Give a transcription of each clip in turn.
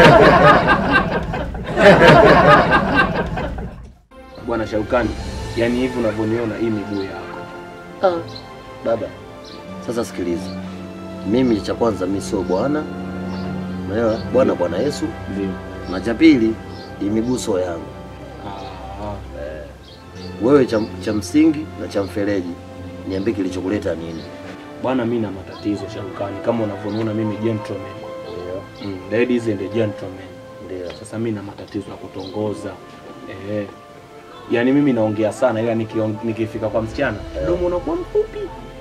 Bwana Shaukani, yani hivi unavyoniona hii miguu yako. Ah, baba, sasa sikiliza, mimi cha kwanza mi sio bwana, unaelewa bwana, Bwana Yesu, Ndio. na cha pili hii miguu sio yangu. Ah, Wewe cha, cha msingi na cha mfereji, niambie kilichokuleta nini? bwana, mimi na matatizo Shaukani, kama unavyoniona mimi gentleman. Ndio, Mm, ladies and gentlemen. ndio. Sasa mimi na matatizo ya kutongoza. Eh. Yaani mimi naongea sana ila nikiong- nikifika kwa msichana mdomo unakuwa mfupi.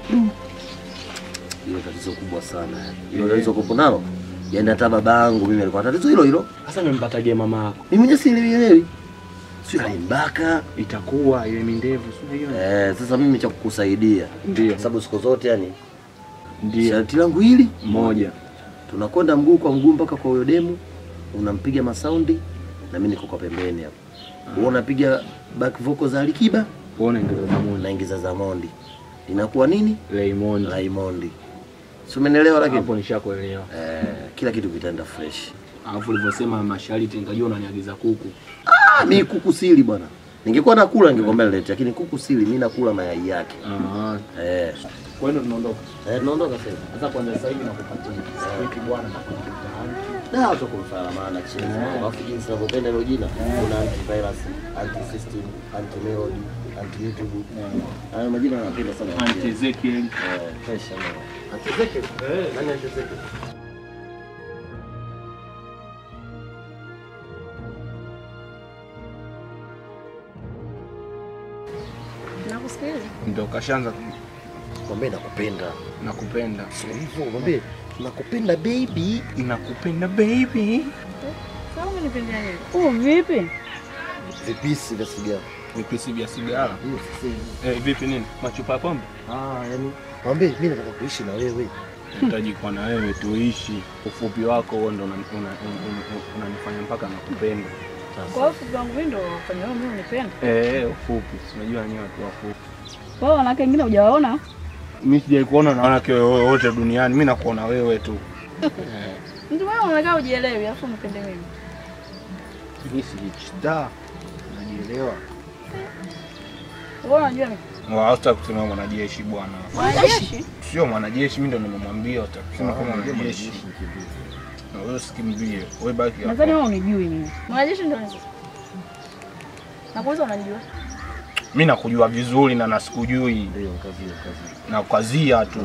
Hilo tatizo kubwa sana. Hilo tatizo kupo nalo. Yaani hata baba yangu mimi alikuwa na tatizo hilo hilo. Sasa nimempataje mama yako? Mimi mwenyewe sielewi. Sio alimbaka. Itakuwa ile mindevu sio hiyo? Eh, sasa mimi cha kukusaidia. Ndio. Kwa sababu siku zote yani Ndio. sharti langu hili Moja. tunakwenda mguu kwa mguu mpaka kwa huyo demu, unampiga masaundi na mimi niko kwa pembeni hapo. Wewe unapiga back vocal za Alikiba, Uone ndio namuona. unaingiza za Mondi. Inakuwa nini? Raymond. Raymond. Si umenielewa lakini? Hapo nishakuelewa. Eh, kila kitu kitaenda fresh. Alafu ulivyosema masharti nikajua unaniagiza kuku. Ah, mimi kuku sili bwana. Ningekuwa nakula ningekwambia nilete, lakini kuku sili, mimi nakula mayai yake. Ah. Eh. Kwa hiyo tunaondoka. Eh, tunaondoka sasa. Sasa kwanza sasa hivi nakupatia. Wiki bwana na mtaani. Da, watu kumfanya maana chini. Alafu jinsi ninavyopenda hilo jina, kuna antivirus, anti system, anti melody, anti YouTube. Hayo majina napenda sana. Aunt Ezekiel. Eh, fresh sana. Anti Ezekiel. Eh, nani anti Ezekiel? Nakusikiliza. Ndio kashaanza Mwambie nakupenda. nakupenda. Sio hivyo, mwambie nakupenda baby. Nakupenda baby. Sasa umenipendea nini? Oh, vipi? Vipisi vya sigara. Vipisi vya sigara. Hiyo sasa hivi. Eh, vipi nini? Machupa ya pombe? Ah, yani mwambie mimi nataka kuishi na wewe. Nahitaji kuwa na wewe tuishi. Ufupi wako huo ndo unanifanya una, una, una, una mpaka nakupenda. Kwa hiyo fupi wangu mimi ndo fanya wewe mimi unipende. Eh, ufupi. Si Unajua nyewe watu wafupi. Kwa hiyo wanawake wengine hujawaona? Mimi sijai kuona na wanawake wote duniani. Mimi nakuona wewe tu. Mtu wewe unakaa ujielewi afu unipende mimi. Mimi sijista. Najielewa. Wewe unajua mimi. Hata kusema mwanajeshi bwana. Mwanajeshi? Sio mwanajeshi, mimi ndo nimemwambia utakusema kama mwanajeshi. Na wewe usikimbie. Wewe baki Nadhani hapo. wewe unijui mimi. Mwanajeshi ndio nini? Nakuuliza unanijua? Mimi nakujua vizuri na nasikujui. Ndio kazi kazi. Na kazia tu.